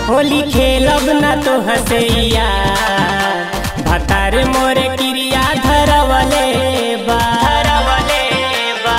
होली खेलब न तो हसैया भतार मोर क्रिया धरवले बा धरवले बा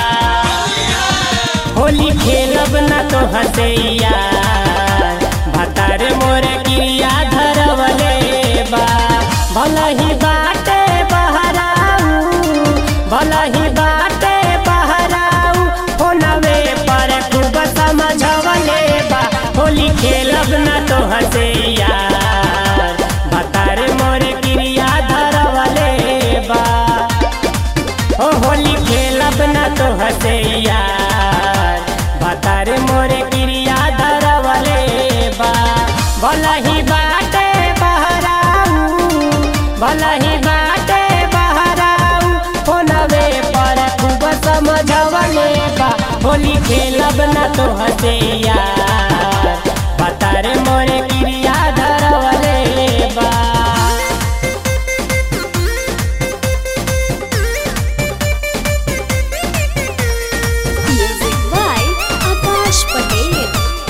होली खेलब न तो हसैया भतार मोर क्रिया धरवले बा भला ही बाटे बहराऊ भला ही बाटे बहराऊ होनवे पर खूब समझवले बा होली खेलब न तो हसैया भतार मोर क्रिया धरवले बा ओ होली खेलब न तो हसैया भतार मोर क्रिया धरवले बा भला ही बाटे बहराऊ भला ही बाटे बहराऊ होनवे पर खूब समझवले बा होली खेलब न तो हसैया भतार मोर क्रिया धरवले बा Music by Akash Patel.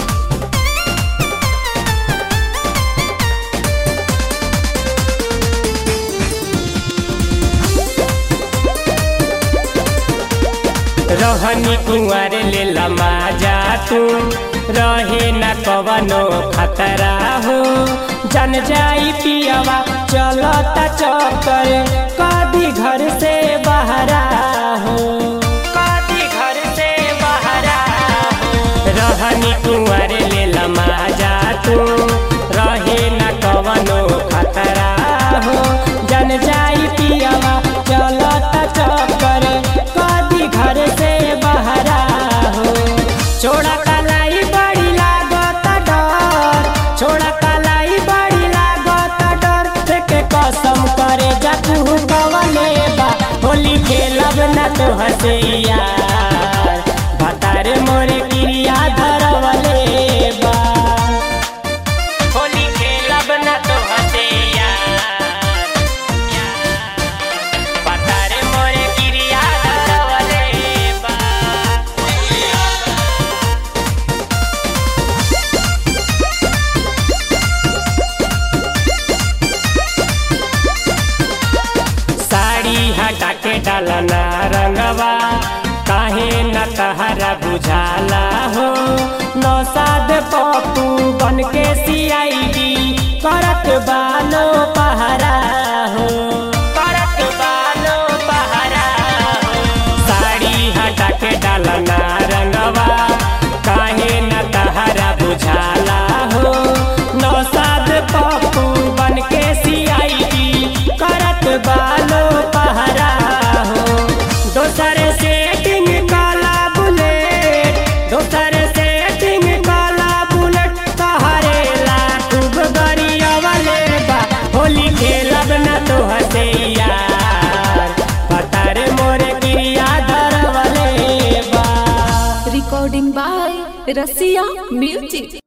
रहनी कुंवर ले लमा जा तू रहे न कवनो खतरा हो जन जाई पियवा चलता चक्कर कभी घर से बहरा हो कभी घर से बहरा हो रहनी कुंवर ले लमा जा तू रहे न कवनो खतरा हो जन जाई पियवा चलता चक्कर कभी घर से बहरा हो छोड़ा कलाई बड़ी लागत डर छोड़ा कलाई बड़ी लागत डर के कसम करे जतू कवले बा होली खेलब न तो हसैया भतार मोर क्रिया धरवले बा होली खेलब न तो हसैया भतार मोर क्रिया धरवले बा साड़ी हटा के डालना रंगवा काहे न तहरा बुझाला हो नौसाद पप्पू बन के सीआईडी करत बालो पहरा हो करत बालो पहरा हो साड़ी हटा के डालना रंगवा काहे न तहरा बुझाला हो नौसाद पप्पू बन के सीआईडी करत बालो पहरा हो दोसर सेटिंग काला बुलेट दोसर सेटिंग काला बुलेट तहरे ला खूब गरियवले बा होली खेलब न तो हसैया पतार मोर क्रिया धरवले बा Recording by Rasia Music.